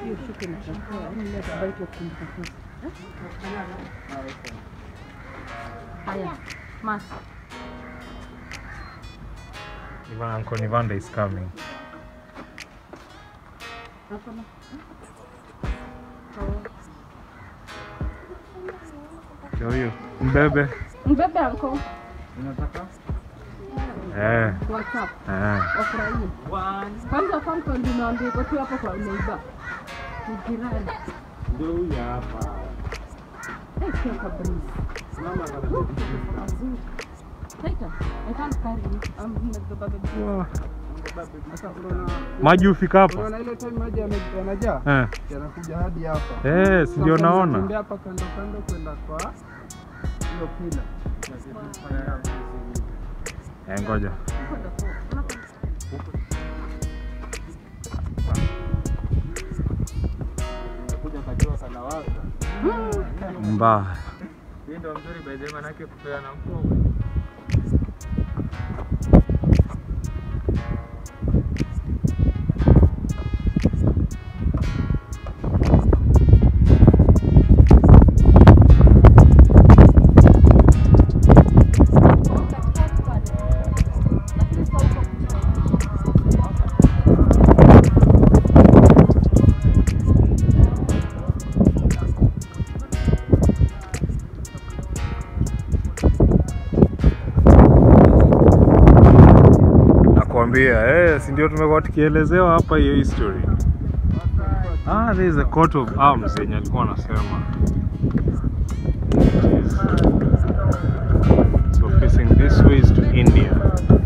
hiyo shuka inatakiwa, yaani ile atabaki kukumbuka sasa. Haya, mas. Ivan, Uncle Nivanda is coming. Hapana. Ndio huyo. Mbebe. Mbebe anko Eh. WhatsApp Eh. wafurahie. Kwanza Falcon ndio naambia iko tu hapo kwa neighbor. Ni jirani. Ndio huyu hapa. Eh, sio kabisa. Mama anabeba Azuri. Later, I can't carry you. I'm nimebeba baby. Wow. Sasa unaona Maji hufika hapa? unaona ile time maji yame- yanajaa Eh. yanakuja hadi hapa. Eh, si ndio Sasa naona. unatembea hapa kando kando kwenda kwa hiyo pila. Eh, ngoja. Kuja kajua sana waka. Mbaya. Hii ndio mzuri by the way manake kupeana mkopo. Nakwambia, eh, si ndio tumekuwa tukielezewa hapa hiyo history. Ah, there is a coat of arms yenye alikuwa anasema. Which is- So facing this way is to India.